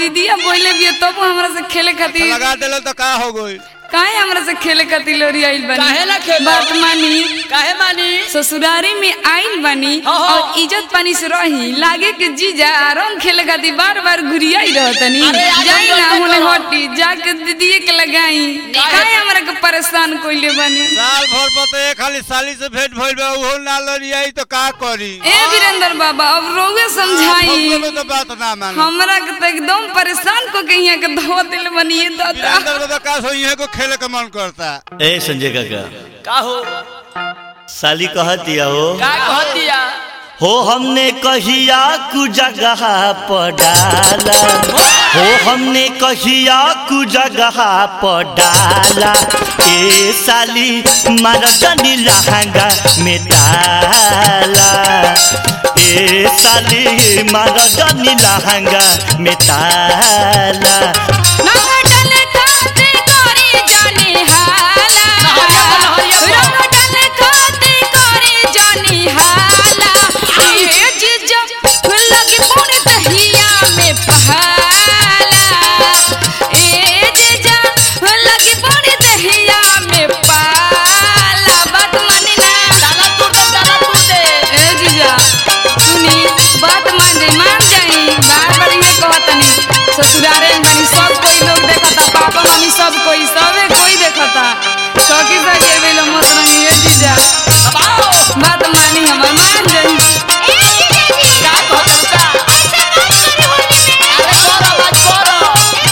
दीदिया बोले भी तब हमरा से खेले खातिर लगा देलो तो का हो गई काहे हमरा से खेले खातिर लोरी आइल बनी काहे ना खेलो? बात मानी काहे मानी ससुरारी में आइल बनी हाँ, हाँ। और इज्जत पानी से रही लागे कि जीजा रंग खेले खातिर बार बार घुरियाई रहतनी अरे आज जाई हम ना लोग होने करो। हटी जाके दीदिए के लगाई काहे हमरा के परेशान कोइले बनी साल भर पर तो एक खाली साली से भेंट भइल बा उहो ना लड़ियाई तो का करी ए वीरेंद्र बाबा अब रोगे समझाई फगुआ में तो बात ना मानो हमरा के तो एकदम परेशान को के यहाँ के धो दिल बनी ये दादा वीरेंद्र को तो का सो इहे को खेले के मन करता ए संजय काका का हो साली कहतिया हो का कह दिया हो हमने कहिया कु जगह पर डाला हो हमने कहिया कु जगह पर डाला ए साली मरदनी लहंगा में ताला ए साली मरदनी लहंगा में ताला रंग डाले खाते करे जाने हाला नहरिया बा, नहरिया बा। रंग डाले खाते करे जाने हाला ए जीजा लगी पूरी दहिया में पहाला ए जीजा लगी पूरी दहिया में पाला बात मानी ना ताला तोड़ दे ताला तोड़ दे ए जीजा सुनी बात मान जाई मान जाई बार बार ये कहतनी ससुरारे में बनी सब कोई लोग देखता पापा मम्मी सब कोई सबे कोई देखता सखी सके बेलो मत रंगी ए जीजा अब आओ बात मानी हमर मान जाई का कह दे का अरे करो बात करो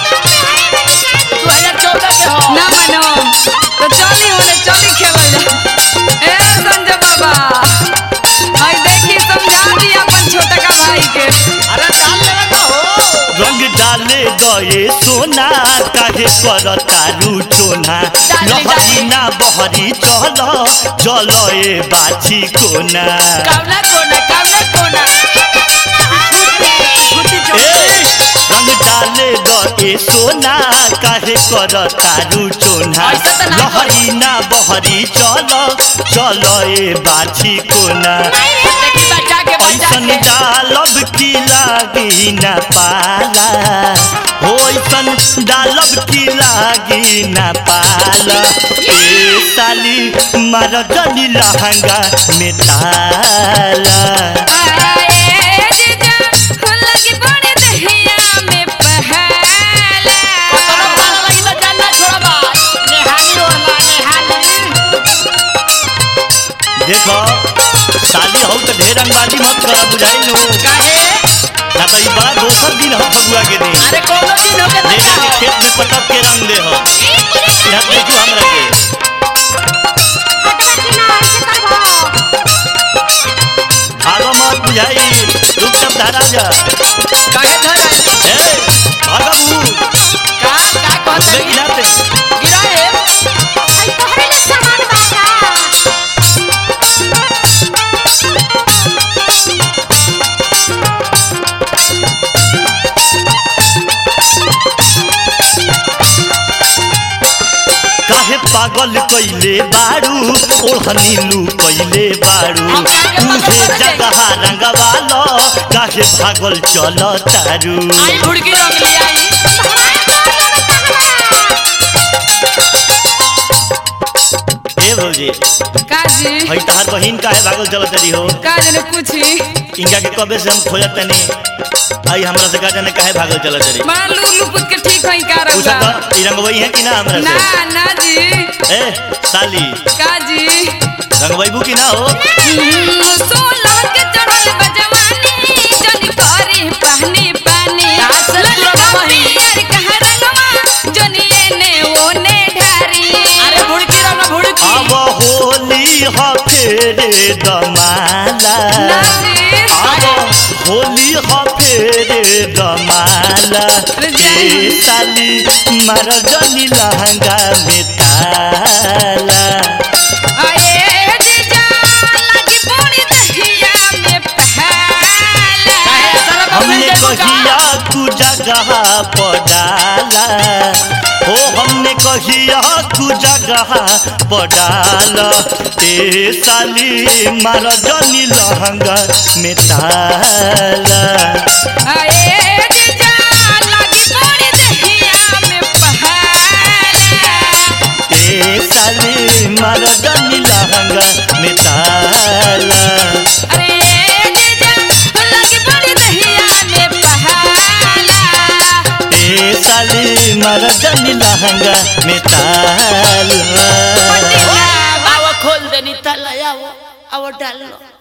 2014 के हो ना मानो तो चली होले चली खेलल जा ए संजय बाबा हाय देखी समझा दी अपन छोटा का भाई के अरे डाल लेवे का हो रंग डाले गए सोना काहे कर तारू चोना लहरी ना बहरी चल चल ए बाछी कोना कावना कोना कावना कोना छुट्टी ए, छुट्टी रंग डाले गए सोना काहे कर तारू चोना ऐसा त ना लहरी ना बहरी चल चल ए बाछी कोना देखी बचा के बचा ऐसन के डालब की लागी न पाला हो ऐसन डालब की लागी न पाला ए साली मरदनी लहंगा में ताला आए जीजा लगी बड़ी दहिया में पहाला कोनो पाला लगी तो जानना छोड़बा नेहानी ओढ़ना नेहानी देखो साली हो तो ढेर रंगबाजी मत कर बुझाई लो काहे ना तो ई बड़ा दोसर दिन हो फगुआ के दिन अरे कोनो दिन हो के ले बचा जाके हो खेत में पटक के रंग दे हो यहाँ देखो हमरा के भागो मत बुझाई चुपचाप धारा जा काहे धर ए भागबू का का कहत बे गिराते गिराए काहे पागल कइले बारू ओढ़नी लू कइले बारू हम काहे पागल तुझे करे जाई? जगह रंगवालो काहे भागल चल तारू आई भुड़की रंग ले आई ए भौजी काजी हई तहार बहिन काहे भागल चल तारी हो काज ने पूछी इनका के कबे से हम खोजत तनी आई हमरा से का जाने काहे भागल चल तारी बड़ा लू लू पुत के ठीक होई का पूछा रहुआ तो ई रंगवई है कि ना हमरा ना से ना जी ए साली काजी रंगवईबू कि ना हो हम्म, सोलह के चढ़ल बा जवानी जनी करे पानी पानी काश से ललका तुरंत वही। पियर कहाँ रंगवा जनी एने ओने ढारी अरे भुड़की रंग भुड़की अब होली ह फेरे दमाला नाजी अब होली ह फेरे दमाला जाई। ए साली मरदनी लहंगा में ताला आए जीजा लगी पूरी दहिया में पहला काहे साला हमने बबुल देबू का? कहिया तू जगह पडाला हो हमने कहिया तू जगह पडाला ए साली मरदनी लहंगा में ताला आए जीजा लगी मारा जनी लहंगा में ताला आओ खोल देनी तला आओ आओ डाल लो